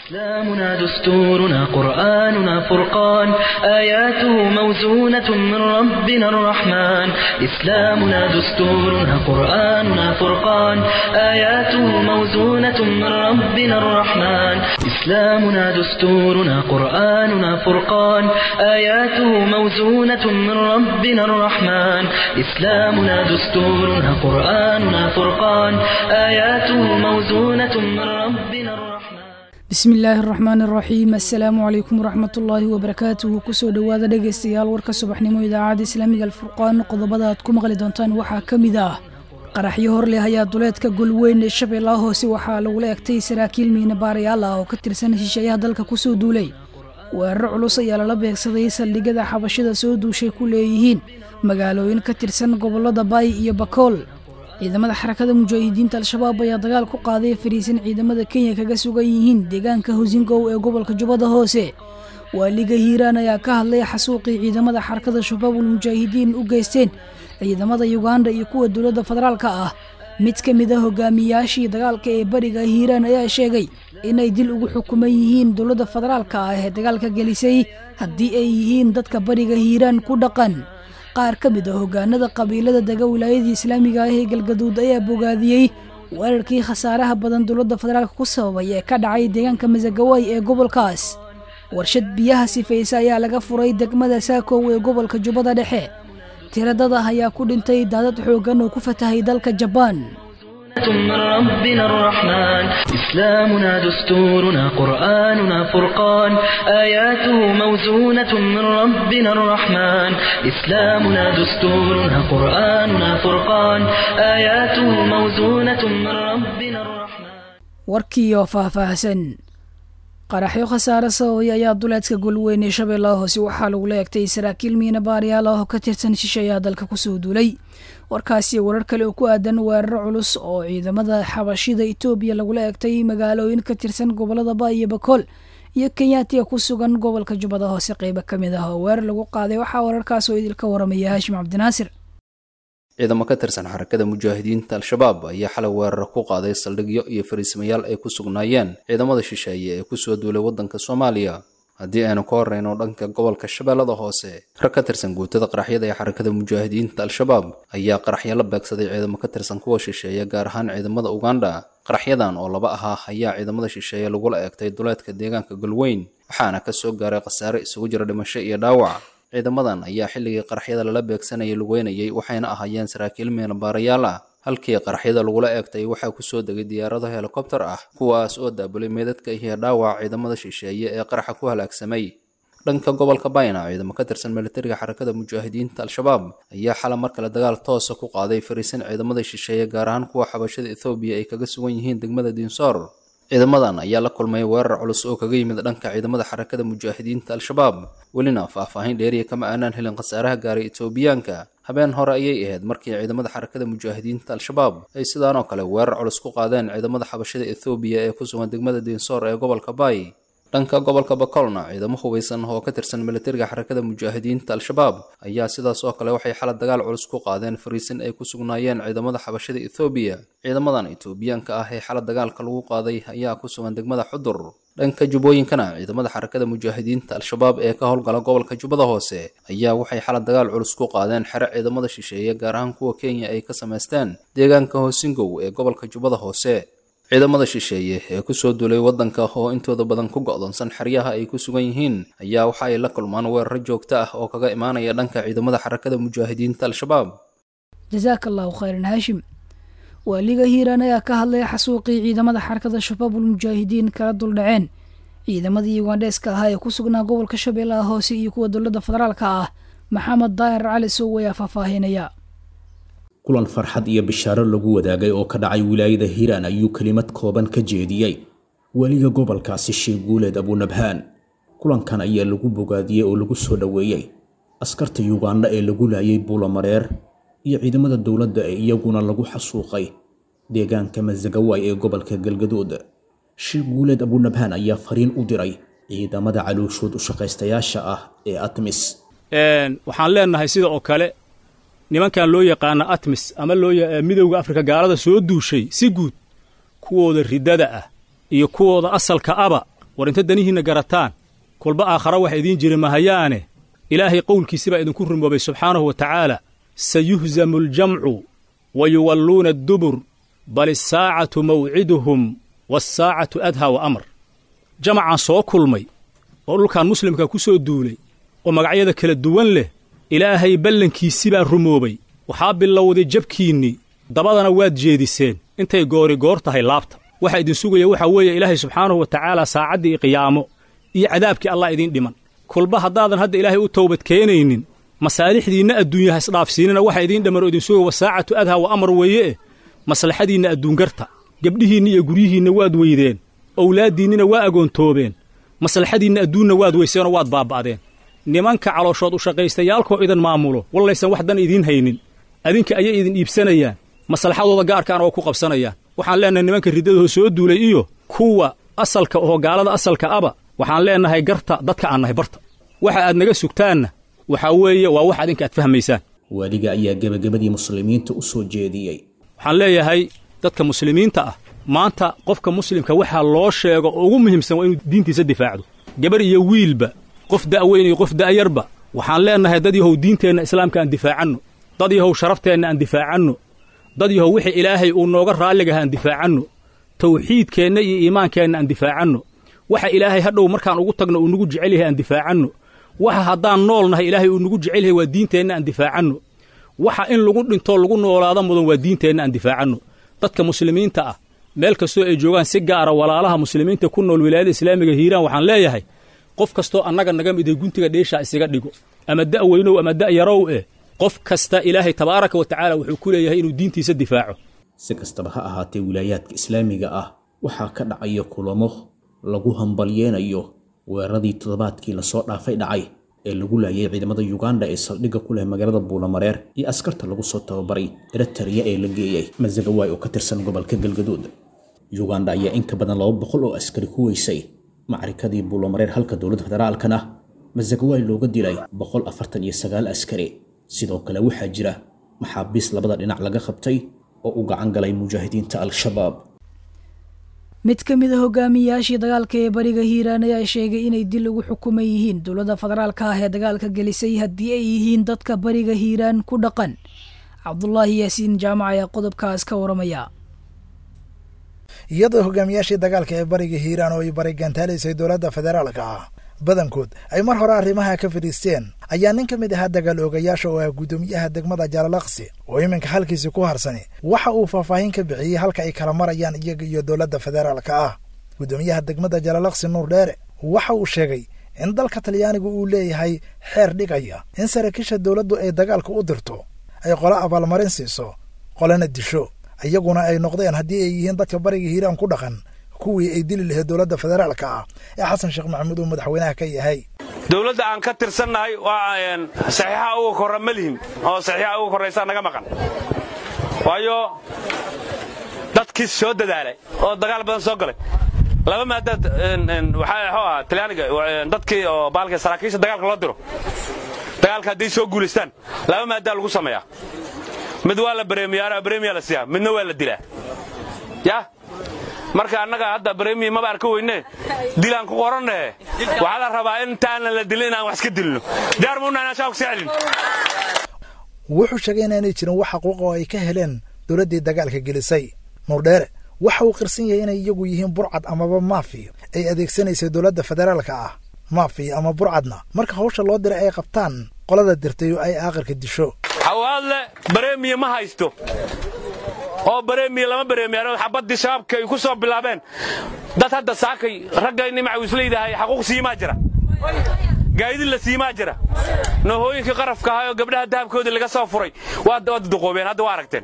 إسلامنا دستورنا قرآننا فرقان آياته موزونة من ربنا الرحمن إسلامنا دستورنا قرآننا فرقان آياته موزونة من ربنا الرحمن إسلامنا دستورنا قرآننا فرقان آياته موزونة من ربنا الرحمن إسلامنا دستورنا قرآننا فرقان آياته موزونة من ربنا الرحمن bismi illaahi araxmaan araxiim assalaamu calaykum waraxmat ullaahi wabarakaatuhu kusoo dhowaada dhegaystayaal warka subaxnimo idaacadda islaamiga alfurqaan qodobada aad ku maqli doontaan waxaa ka mid ah qaraxyo hor leh ayaa duleedka golweyn ee shabeellaha hoose waxaa lagula egtay saraakiil miina baarayaal ah oo ka tirsan heshiishayaha dalka kusoo duulay weeraro culus ayaa lala beegsaday saldhigyada xabashida soo duushay ku leeyihiin magaalooyin ka tirsan gobollada baay iyo bakool ciidamada xarakada mujaahidiinta al-shabaab ayaa dagaal ku qaaday fariisan ciidamada kenya kaga sugan yihiin deegaanka hosingow ee gobolka jubbada hoose waaliga hiiraan ayaa ka hadlay xasuuqii ciidamada xarakada shabaabul mujaahidiin u geysteen ciidamada yuganda iyo kuwa dowladda federaalka ah mid ka mid a hogaamiyaashii dagaalka ee bariga hiiraan ayaa sheegay inay dil ugu xukuman yihiin dowladda federaalka ah ee dagaalka gelisay haddii ay yihiin dadka bariga hiiraan ku dhaqan qaar ka mid a hogaanada qabiilada dega wilaayadii islaamiga ah ee galgaduud ayaa bogaadiyey weerarkii khasaaraha badan dowladda federaalk ku sababay ee ka dhacay deegaanka masagawaay ee gobolkaas warshad biyaha sifaysa ayaa laga furay degmada saakow ee gobolka jubbada dhexe tiradada ayaa ku dhintay daadad xooggan oo ku fatahay dalka jabaan من ربنا الرحمن إسلامنا دستورنا قرآننا فرقان آياته موزونة من ربنا الرحمن إسلامنا دستورنا قرآننا فرقان آياته موزونة من ربنا الرحمن warkiioo faahfaahsan qaraxyo khasaare sababay ayaa duleedka golweyn ee shabeellaha hoose waxaa lagula egtay saraakiil miina baarayaal ah oo ka tirsan shishayaha dalka kusoo duulay warkaasi warar kale oo ku aadan weeraro culus oo ciidamada xabashida etoobiya lagula egtay magaalooyin ka tirsan gobolada ba iyo bakool iyo kenyaatiga ku sugan gobolka jubbada hoose qeybo ka mid ah oo weerar lagu qaaday waxaa wararkaas oo idilka waramaya haashim cabdinaasir ciidamo ka tirsan xarakada mujaahidiinta al-shabaab ayaa xalay weeraro ku qaaday saldhigyo iyo fariismayaal ay ku sugnaayeen ciidamada shisheeye ee kusoo duulay waddanka soomaaliya haddii aynu ka horreyno dhanka gobolka shabeellada hoose rag ka tirsan guutada qaraxyada ee xarakada mujaahidiinta al-shabaab ayaa qaraxyo la beegsaday ciidamo ka tirsan kuwa shisheeye gaar ahaan ciidamada uganda qaraxyadan oo laba ahaa ayaa ciidamada shisheeye lagula eegtay duleedka deegaanka galweyn waxaana ka soo gaaray khasaare isugu jira dhimasho iyo dhaawac ciidamadan ayaa xilligii qaraxyada lala beegsanayay lugeynayay waxayna ahaayeen saraakiil meena baarayaal ah halkii qaraxyada lagula eegtay waxaa kusoo degay diyaarado helikobtar ah kuwaas oo daabulay meedadka iyo dhaawac ciidamada shisheeye ee qaraxa ku halaagsamay dhanka gobolka bayna ciidamo ka tirsan militariga xarakada mujaahidiinta al-shabaab ayaa xala mar kale dagaal toosa ku qaaday fariisan ciidamada shisheeye gaar ahaan kuwa xabashada ethoobiya ay kaga sugan yihiin degmada diinsoor ciidamadan ayaa la kulmay weerar culus oo kaga yimid dhanka ciidamada xarakada mujaahidiinta al-shabaab welina faahfaahin dheeriya kama aanaan helin khasaaraha gaaray etoobiyaanka habeen hore ayay ahayd markii ciidamada xarakada mujaahidiinta al-shabaab ay sidaan oo kale weerar culus ku qaadeen ciidamada xabashada ethoobiya ee ku sugan degmada diinsoor ee gobolka baay dhanka gobolka bakolna ciidamo hubeysan oo ka tirsan militariga xarakada mujaahidiinta al-shabaab ayaa sidaas oo kale waxay xala dagaal culus ku qaadeen fariisin ay ku sugnaayeen ciidamada xabashada ethoobiya ciidamadan etoobiyaanka ah ee xala dagaalka lagu qaaday ayaa ku sugan degmada xudur dhanka jubbooyinkana ciidamada xarakada mujaahidiinta al-shabaab ee ka howlgala gobolka jubbada hoose ayaa waxay xala dagaal culus ku qaadeen xero ciidamada shisheeye gaar ahaan kuwa kenya ay ka samaysteen deegaanka hoosingow ee gobolka jubbada hoose ciidamada shisheeye ee kusoo duulay waddanka oo intooda badan ku go'doonsan xeryaha ay ku sugan yihiin ayaa waxa ay la kulmaan weeraro joogto ah oo kaga imaanaya dhanka ciidamada xarakada mujaahidiinta al-shabaab jasaaka allahu khayran haashim waaliga hiiraan ayaa ka hadlay xasuuqii ciidamada xarakada shabaabul mujaahidiin kala duldhaceen ciidamadii ugandheeska ahaa ee ku sugnaa gobolka shabeellaha hoose iyo kuwa dowladda federaalka ah maxamed daahir cali sow ayaa faahfaahinaya kulan farxad iyo bishaaro lagu wadaagay oo ka dhacay wilaayada hiiraan ayuu kelimad kooban ka jeediyey weliga gobolkaasi sheekh guuleed abunabhaan kulankan ayaa lagu bogaadiyey oo lagu soo dhoweeyey askarta yugandha ee lagu laayay buulamareer iyo ciidamada dowladda ee iyaguna lagu xasuuqay deegaanka masagawaay ee gobolka galgaduud sheekh guuleed abunabhaan ayaa fariin u diray ciidamada calooshood u shaqaystayaasha ah ee atmis waxaan leenahay sida oo kale nimankan loo yaqaana atmis ama loo midowda afrika gaalada soo duushay si guud kuwooda riddada ah iyo kuwooda asalka aba war inta danihiinna garataan kolba aakhara wax idiin jiri mahayaane ilaahay qowlkiisi baa idinku rumoobay subxaanahu wa tacaala sayuhzamu aljamcu wa yuwalluuna addubur bal isaacatu mawciduhum waasaacatu adhaa wa amar jamacaan soo kulmay oo dhulkan muslimka ku soo duulay oo magacyada kala duwan leh ilaahay ballankiisi baa rumoobay waxaa bilowday jabkiinnii dabadana waad jeediseen intay goori goor tahay laabta waxa idin sugaya waxaa weeye ilaahay subxaanahu wa tacaala saacaddii qiyaamo iyo cadaabkii allah idiin dhiman kolba haddaadan hadda ilaahay u towbad keenaynin masaalixdiinna adduunya ha isdhaafsiinina waxa idiin dhamman oo idin sugaya wasaacatu adhaa wa amar weeye maslaxadiinna adduungarta gebdhihiinna iyo guryihiinna waad weydeen owlaaddiinnina waa agoontoobeen maslaxadiinna adduunna waad weyseenoo waad baaba'deen nimanka calooshood u shaqaystayaalkoo idan maamulo wallaysan wax dan idiin haynin adinka ayay idin iibsanayaan maslaxadooda gaarkaana waa ku qabsanayaan waxaan leennahay nimanka riddadahoo soo duulay iyo kuwa asalka oo gaalada asalka aba waxaan leennahay garta dadka aan nahay barta waxa aad naga sugtaanna waxaa weeye waa wax adinka aad fahmaysaan waaliga ayaa gebagabadii muslimiinta u soo jeediyey waxaan leeyahay dadka muslimiinta ah maanta qofka muslimka waxaa loo sheego oo ugu muhiimsan waa inuu diintiisa difaacdo gabar iyo wiilba qof da'weyn iyo qof da'yarba waxaan leennahay dad yahow diinteenna islaamka aan difaacanno dad yahow sharafteenna aan difaacanno dad yahow wixii ilaahay uu nooga raalligaha aan difaacanno tawxiidkeenna iyo iimaankeenna aan difaacanno waxa ilaahay hadhow markaan ugu tagno uu nagu jecel yahay aan difaacanno waxa haddaan nool nahay ilaahay uu nagu jecel yahay waa diinteenna aan difaacanno waxa in lagu dhintoo lagu noolaado mudan waa diinteenna aan difaacanno dadka muslimiinta ah meel kastoo ay joogaan si gaara walaalaha muslimiinta ku nool wilaayada islaamiga hiiraan waxaan leeyahay qof kastoo annaga naga miday guntiga dheeshaa isaga dhigo ama da' weynow ama da' yarow eh qof kasta ilaahay tabaaraka wa tacaala wuxuu ku leeyahay inuu diintiisa difaaco si kastaba ha ahaatee wilaayaadka islaamiga ah waxaa ka dhacaya kulamo lagu hambalyeenayo weeraradii toddobaadkii lasoo dhaafay dhacay ee lagu laayay ciidamada yuganda ee saldhigga ku leh magaalada buulamareer iyo askarta lagu soo tababaray eritariya ee la geeyey masagawaay oo ka tirsan gobolka galgaduud yuganda ayaa in ka badan laba boqol oo askari ku weysay macrikadii buulamareer halka dowladda federaalkana masagawaay looga dilay boqol afartan iyo sagaal askari sidoo kale waxaa jira maxaabiis labada dhinac laga qabtay oo u gacan galay mujaahidiinta al-shabaab mid ka mid a hogaamiyayaashii dagaalka ee bariga hiiraan ayaa sheegay inay dil ugu xukuman yihiin dowladda federaalka ah ee dagaalka gelisay haddii ay yihiin dadka bariga hiiraan ku dhaqan cabdulaahi yaasiin jaamac ayaa qodobkaas ka waramaya iyadoo hogaamiyaashii dagaalka ee bariga hiiraan oo ay barigantaalaysay dowladda federaalka ah badankood ay mar hore arrimaha ka fadhiisteen ayaa nin ka mid ahaa dagaal oogayaasha oo ah guddoomiyaha degmada jaalalaqsi oo iminka halkiisi ku harsani waxa uu faahfaahin ka bixiyey halka ay kala marayaan iyaga iyo dowladda federaalka ah guddoomiyaha degmada jaalalaqsi nuur dheere waxa uu sheegay in dalka talyaanigu uu leeyahay xeer dhigaya in saraakiisha dowladdu ay dagaalka u dirto ay qolo abaalmarin siiso qolana disho iyaguna ay noqdeen haddii ay yihiin dadka bariga hiiraan ku dhaqan kuwii ay dili lahayd dowladda federaalka ah ee xasan sheekh maxamuud uu madaxweynaha ka yahay dowladda aan ka tirsannahay waa saxiixa uga korra ma lihin oo saxiixa uga korraysaa naga maqan waayo dadkii soo dadaalay oo dagaal badan soo galay laba maadaad waxaa ahaa talyaaniga dadkii oo baalka saraakiisha dagaalka loo diro dagaalka hadday soo guulaystaan laba maadaa lagu sameeyaa mid waa la bareemiyaa bareemiyaa la siiyaa midna waa la dilaa ya marka annaga hadda bremi maba arka weyne dilaan ku qoranne waxaa la rabaa intaanan la dilin inaan wax iska dilno diyaar muuna inaan shaabka sii celin wuxuu sheegay inaanay jirin wax xaquuqa oo ay ka heleen dowladdii dagaalka gelisay nuurdheere waxa uu qirsan yahay inay iyagu yihiin burcad amaba maafi ay adeegsanaysay dowladda federaalka ah maafi ama burcadna marka hawsha loo diray ay qabtaan qolada dirtay oo ay aaqirka disho xawaadle bareemiya ma haysto oo bareemiya lama bareemiyan xabaddii shabaabka ay ku soo bilaabeen dad hadda saakay ragga nimaca isleedahay xaquuq siimaa jira gaadid la siimaa jira nohooyinkii qarafka ahaa oo gabdhaha dahabkoodii laga soo furay waa duqoobeen hadda waa aragteen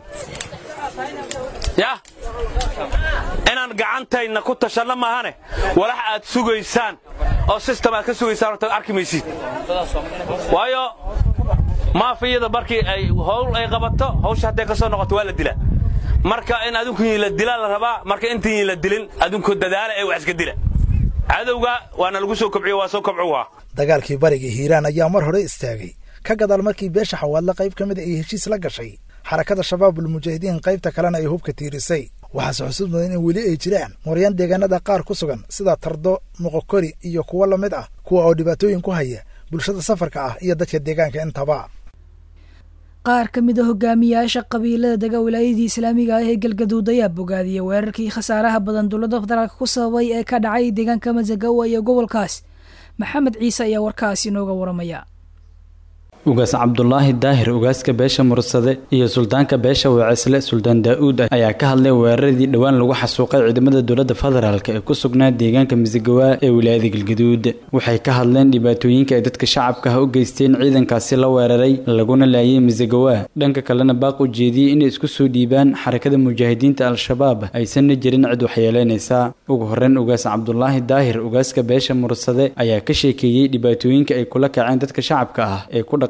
yah inaan gacantayna ku tashanno maahane walax aad sugaysaan oo sistem aad ka sugaysaan horta arki maysid waayo maafiyada markii ay howl ay qabato hawsha hadday ka soo noqoto waa la dilaa marka in adinkuii la dilaa la rabaa marka intii la dilin adinku dadaala ee wax iska dila cadowga waana lagu soo kobciyo waa soo kobco waa dagaalkii bariga hiiraan ayaa mar hore istaagay ka gadaal markii beesha xawaadle qayb ka mid ay heshiis la gashay xarakada shabaabul mujaahidiin qaybta kalena ay hubka tiirisay waxaase xusud mudan in weli ay jiraan mooryan deegaanada qaar ku sugan sida tardo moqokori iyo kuwo la mid ah kuwa oo dhibaatooyin ku haya bulshada safarka ah iyo dadka deegaanka intaba qaar ka mid a hogaamiyaasha qabiilada dega wilaayadii islaamiga ah ee galgaduud ayaa bogaadiyay weerarkii khasaaraha badan dowladda federaalk ku sababay ee ka dhacay deegaanka masagawa iyo gobolkaas maxamed ciise ayaa warkaasi inooga waramaya ugaas cabdulaahi daahir ugaaska beesha mursade iyo suldaanka beesha weecisle suldaan daa-uud ayaa ka hadlay weeraradii dhowaan lagu xasuuqay ciidamada dowladda federaalk ee ku sugnaa deegaanka misigawaa ee wilaayada galgaduud waxay ka hadleen dhibaatooyinka ay dadka shacabka ah u geysteen ciidankaasi la weeraray laguna laayay misigawaa dhanka kalena baaq u jeediyey inay isku soo dhiibaan xarakada mujaahidiinta al-shabaab aysanna jirin cid waxyeeleynaysa ugu horreyn ugaas cabdulaahi daahir ugaaska beesha mursade ayaa ka sheekeeyey dhibaatooyinka ay kula kaceen dadka shacabka ah ee ku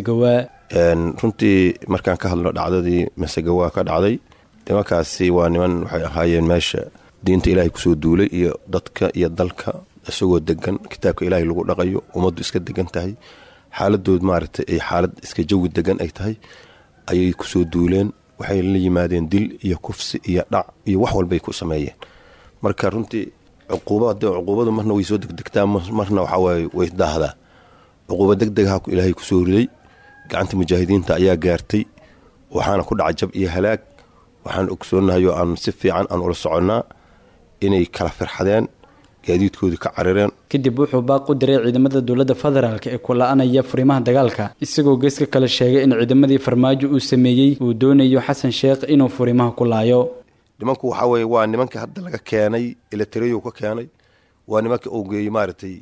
runtii markaan ka hadlo dhacdadii masagawaa ka dhacday nimankaasi waa niman waxay ahaayeen meesha diinta ilaahay kusoo duulay iyo dadka iyo dalka isagoo degan kitaabka ilaahay lagu dhaqayo ummaddu iska degan tahay xaaladood maaragtay ay xaalad iska jawi degan ay tahay ayay kusoo duuleen waxay la yimaadeen dil iyo kufsi iyo dhac iyo wax walbay ku sameeyeen marka runtii cuquubadu marna way soo degdegtaa marna waxawaaye way daahdaa cuquuba deg degaha ilaahay kusoo riday gacanta mujaahidiinta ayaa gaartay waxaana ku dhaca jab iyo halaag waxaan ogsoonahay oo aan si fiican aan ula soconnaa inay kala firxadeen gaadiidkoodii ka carireen kadib wuxuu baaq u diray ciidamada dowladda federaalk ee ku la-anaya furimaha dagaalka isagoo geeska kale sheegay in ciidamadii farmaajo uu sameeyey uu doonayo xasan sheekh inuu furimaha ku laayo nimanku waxaa weye waa nimanka hadda laga keenay eletareyo ka keenay waa nimanka uu geeyey maaragtay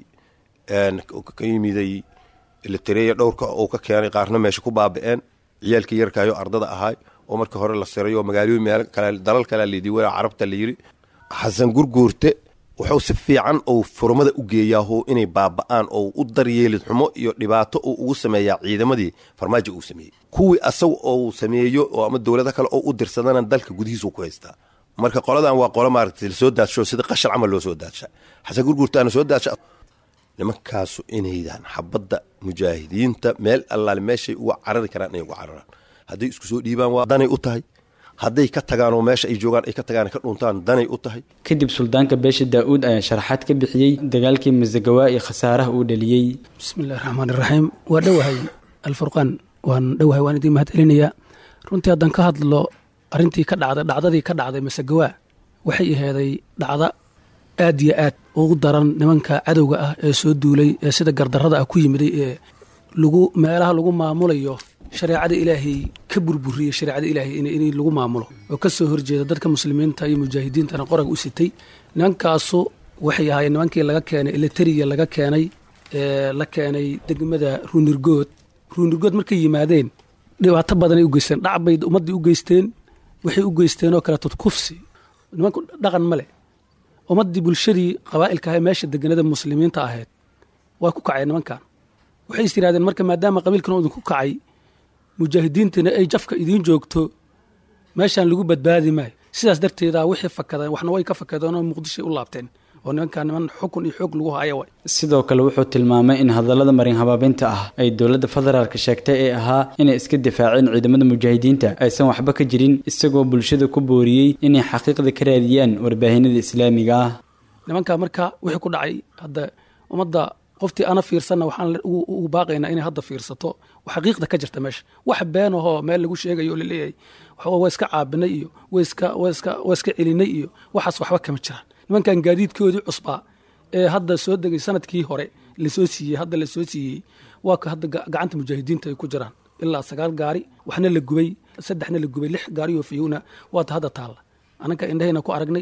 ka yimiday eletareya dhowrka uu ka keenay qaarna meesha ku baaba-een ciyaalkii yarkaayo ardada ahaay oo markii hore la siray oo magaalooyin meel kale dalal kalea layidhi walaa carabta la yidhi xasan gurguurte wuxuu si fiican uu furmada u geeyaaho inay baaba-aan oo u daryeelid xumo iyo dhibaato uu ugu sameeyaa ciidamadii farmaajo uu sameeyey kuwii asaga oo sameeyo oo ama dowlado kale oo u dirsadana dalka gudihiisu ku haystaa marka qoladan waa qolo maaragtay lasoo daadsho sida qashar camal loo soo daadsha xasan gurguurtaana soo daadsha nimankaasu inaydan xabadda mujaahidiinta meel allaale meeshay uga carari karaan inay uga cararaan hadday isku soo dhiibaan waa danay u tahay hadday ka tagaan oo meesha ay joogaan ay ka tagaan ka dhuntaan danay u tahay kadib suldaanka beesha daa-uud ayaa sharaxaad ka bixiyey dagaalkii masagawaa iyo khasaaraha uu dhaliyey bismillahi raxmaan iraxiim waa dhowahay alfurqaan waan dhowahay waan idiin mahad celinayaa runtii haddaan ka hadlo arrintii ka dhacday dhacdadii ka dhacday masagawaa waxay aheeday dhacda aad iyo aad ugu daran nimanka cadowga ah ee soo duulay ee sida gardarrada ah ku yimiday ee lagu meelaha lagu maamulayo shareecada ilaahay ka burburiyey shareecada ilaahay in lagu maamulo oo ka soo horjeeda dadka muslimiinta iyo mujaahidiintana qoraga u sitay nimankaasu waxay ahaayeen nimankii laga keenay eleteriya laga keenay ee la keenay degmada ruunirgood ruunirgood markay yimaadeen dhibaato badanay u geysteen dhac bay ummaddii u geysteen waxay u geysteen oo kaleeto kufsi nimanku dhaqan ma leh ummaddii bulshadii qabaa'ilka ahae meesha deganada muslimiinta ahayd waa ku kaceen nimankan waxay is yidhahdeen marka maadaama qabiilkan oo idinku kacay mujaahidiintana ay jafka idiin joogto meeshaan lagu badbaadi maayo sidaas darteeda wixii fakadeen waxna way ka fakadeen oo muqdishoay u laabteen oo nimankaa niman xukun iyo xoog lagu haya way sidoo kale wuxuu tilmaamay in hadallada marin habaabinta ah ay dowladda federaalka sheegtay ee ahaa inay iska difaaceen ciidamada mujaahidiinta aysan waxba ka jirin isagoo bulshada ku booriyey inay xaqiiqda ka raadiyaan warbaahinada islaamiga ah nimankaa marka wixii ku dhacay hadda ummadda qoftii ana fiirsanna waxaan ugu baaqaynaa inay hadda fiirsato xaqiiqda ka jirta meesha wax been ahoo meel lagu sheegayo oo laleeyahay waa iska caabinay iyo waa iska celinay iyo waxaas waxba kama jiraan nimankan gaadiidkoodii cusbaa ee hadda soo degay sanadkii hore lasoo siiyey hadda lasoo siiyey waa ka hadda gacanta mujaahidiinta ay ku jiraan ilaa sagaal gaari waxna la gubay saddexna la gubay lix gaari oo fiyowna waata hadda taalla ananka indhahayna ku aragnay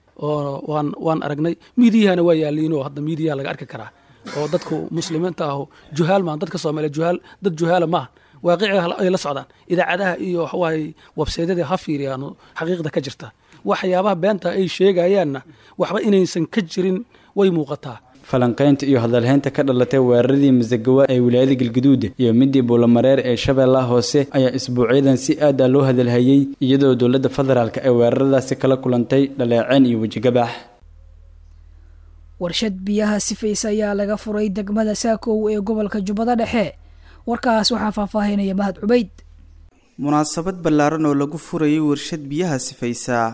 oo waan waan aragnay miidiyahana waa yaaliinoo hadda miidiyaha laga arki karaa oo dadku muslimiinta aho juhaal maaha dadka soomaaliya juhaal dad juhaala maaha waaqiciga ay la socdaan idaacadaha iyo waxawaaye websaydyada ha fiiriyaan xaqiiqda ka jirta waxyaabaha beenta ay sheegayaanna waxba inaysan ka jirin way muuqataa falanqaynta iyo hadalhaynta ka dhalatay weeraradii masagawa ee wilaayada galgaduud iyo midii buulamareer ee shabeellaha hoose ayaa isbuucyadan si aad ah loo hadalhayey iyadoo dowladda federaalk ay weeraradaasi kala kulantay dhaleeceen iyo wejigabax warshad biyaha sifaysa ayaa laga furay degmada saakow ee gobolka jubbada dhexe warkaas waxaa faahfaahinaya mahad cubayd munaasabad ballaaran oo lagu furayay warshad biyaha sifaysa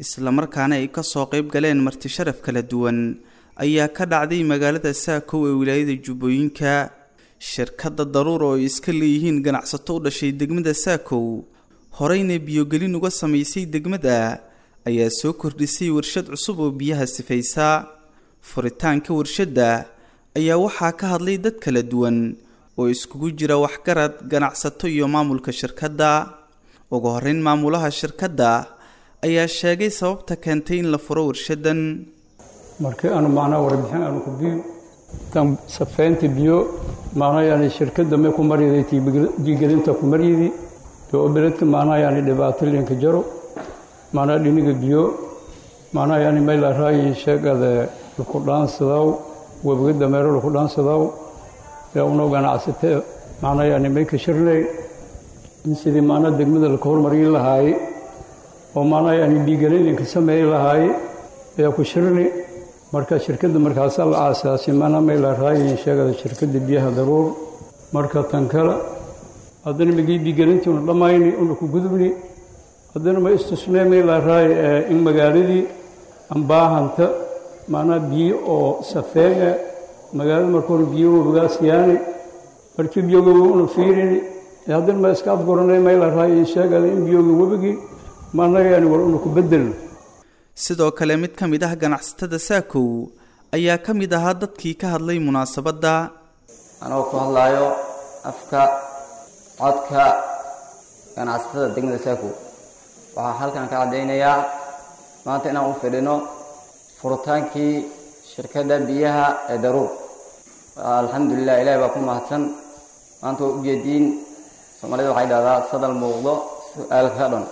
islamarkaana ay kasoo qayb galeen marti sharaf kala duwan ayaa ka dhacday magaalada saakow ee wilaayada jubbooyinka shirkadda daruur oo ay iska leeyihiin ganacsato u dhashay degmada saakow horeyna biyogelin uga samaysay degmada ayaa soo kordhisay warshad cusub oo biyaha sifaysa furitaanka warshadda ayaa waxaa ka hadlay dad kala duwan oo iskugu jira waxgarad ganacsato iyo maamulka shirkadda ugu horeyn maamulaha shirkadda ayaa sheegay sababta keentay in la furo warshadan markii aanu macnaha warbixin aanu ku biyo tan safeynta biyo macnaha yani shirkadda may ku maryaday biigelinta ku maryadi oo beledka macnaha yani dhibaato linka jaro macnaha dhiniga biyo macnaha yani may la raayi sheegada laku dhaansadaw webiga dameero laku dhaansadaw yaa unoo ganacsatee macnaha yani may ka shirnay in sidii macnaha degmada laka hormarin lahaaye oo macnaha yani biigelin linka sameey lahaaye ayaa ku shirni marka shirkadda markaasaa la aasaasay macnaha may la raayi sheegada shirkadda biyaha daruur marka tan kale haddana magii biigelintii una dhammayni una ku gudubni haddana ma istusnee may la raayi in magaaladii ambaahanta macnaha biyo oo safeega magaalada markuuna biyo webigaas yaani markii biyoga una fiirini haddana ma iska afguranay may la raayi sheegada in biyoga webigii macnaha yani war una ku bedelno sidoo kale mid ka mid ah ganacsatada saakow ayaa ka mid ahaa dadkii ka hadlay munaasabadda anoo ku hadlaayo afka codka ganacsatada degmada saakow waxaa halkan ka caddaynayaa maanta inaan u fidhino furitaankii shirkadda biyaha ee daruur alxamdulilah ilahi baa ku mahadsan maanta waa ujeediin soomaalida waxay dhahdaa sadal muuqdo su-aal ka dhan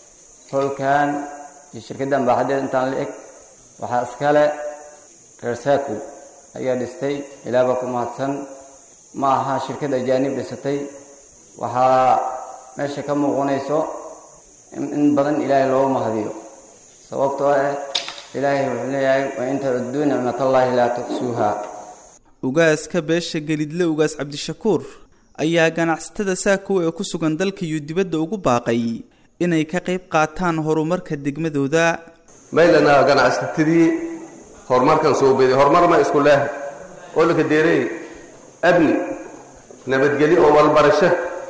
holkan iyo shirkaddan baaxadeed intaan la eg waxaa iskale reer saakow ayaa dhistay ilaah baa ku mahadsan ma aha shirkad ajaanib dhisatay waxaa meesha ka muuqanayso in badan ilaahay looga mahadiyo sababtoo ah ilaahay wuxuu leeyahay wa in tacudduu nicmatallaahi laa tuxsuuha ugaaska beesha gelidle ugaas cabdishakuur ayaa ganacsatada saakow ee ku sugan dalka iyo dibadda ugu baaqay inay ka qayb qaataan horumarka degmadooda maylana ganacsatadii horumarkan soo beeday horumar ma isku leeh oo laka deeray abni nabadgelyo oo walbarasho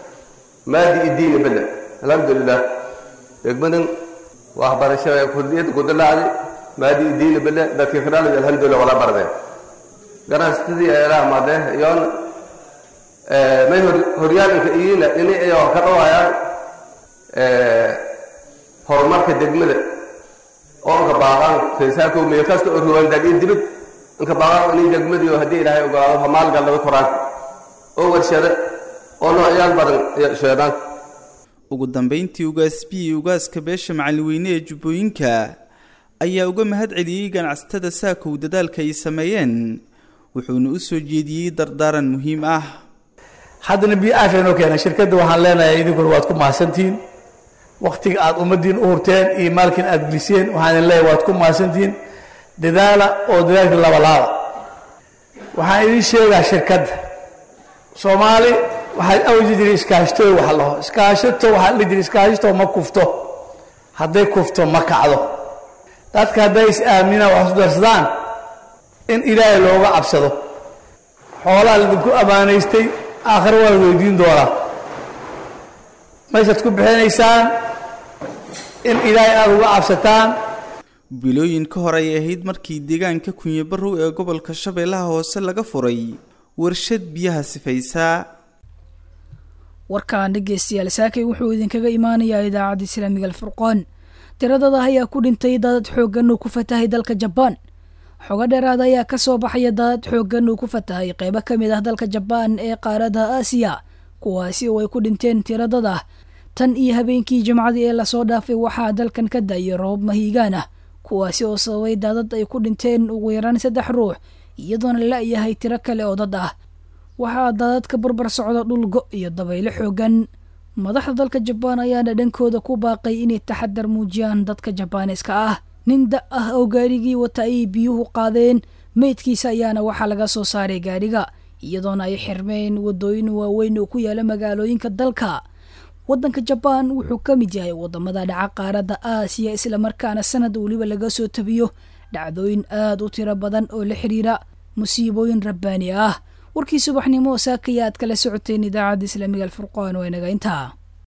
maadi iyo diini bada alxamdulilah degmadan waxbarasho kurdiyada kudalaacday maadi iyo diini bada dadka kadhalay alxamdulilah wala bardeen ganacsatadii eelaha madee iyoona may horyaalinka iyina ini ay wax ka dhawayaan horumarka degmada oo inka baaqaan reesaako meel kasta oo ruwandag iyo dibad inka baaqaan inay degmadiyo haddii ilaahay ogolaado hamaalgallada koraan oo warshada oo noocyaal badan sheedaan ugu dambayntii ugaas b iyo ugaaska beesha macalin ee jubbooyinka ayaa uga mahad celiyey ganacsatada saakow dadaalka ay sameeyeen wuxuuna u soo jeediyey dardaaran muhiim ah haddana biyo aafeenoo keena shirkadda waxaan leenahay idinkuna waad ku mahadsantihiin waktiga aad ummaddiin u hurteen iyo maalkiin aad geliseen waxaan idin leeyahay waad ku mahadsantihiin dadaala oo dadaalka labalaaba waxaan idin sheegaa shirkadda soomaali waxaa awji jiray iskaashtooy wax laho iskaashato waxaa dhihi jiray iskaashato ma kufto hadday kufto ma kacdo dadka hadday is aaminaan wax isu darsadaan in ilaahay looga cabsado xoolaha laidinku ammaanaystay aakhire waa la weydiin doonaa maysaad ku bixinaysaan in ilaahay aada uga cabsataan bilooyin ka hor ay ahayd markii deegaanka kunye barrow ee gobolka shabeellaha hoose laga furay warshad biyaha sifaysaa warkaan dhegeystayaal saakay wuxuu idinkaga imaanayaa idaacadda islaamiga alfurqaan tiradada ayaa ku dhintay daadad xooggan uu ku fatahay dalka jabaan xogo dheeraada ayaa ka soo baxaya daadad xooggan uu ku fatahay qeybo ka mid ah dalka jabaan ee qaaradda aasiya kuwaasi oo ay ku dhinteen tiradada tan iyo habeenkii jimcadii ee lasoo dhaafay waxaa dalkan ka da'ayay roob mahiigaan ah kuwaasi oo sababay daadad ay ku dhinteen ugu yaraan saddex ruux iyadoona la-yahay tiro kale oo dad ah waxaa daadad ka barbar socda dhul go iyo dabaylo xoogan madaxda dalka jabaan ayaana dhankooda ku baaqay inay taxadar muujiyaan dadka jabaaneska ah nin da ah oo gaarigii wata ayay biyuhu qaadeen meydkiisa ayaana waxaa laga soo saaray gaariga iyadoona ay xirmeen wadooyin waaweyn oo ku yaala magaalooyinka dalka waddanka jabaan wuxuu ka mid yahay wadamada dhaca qaaradda aasiya islamarkaana sanad weliba laga soo tabiyo dhacdooyin aad u tiro badan oo la xidhiira musiibooyin rabbaani ah warkii subaxnimo saakaya aad kala socoteen idaacadda islaamiga alfurqaan waa inaga intaa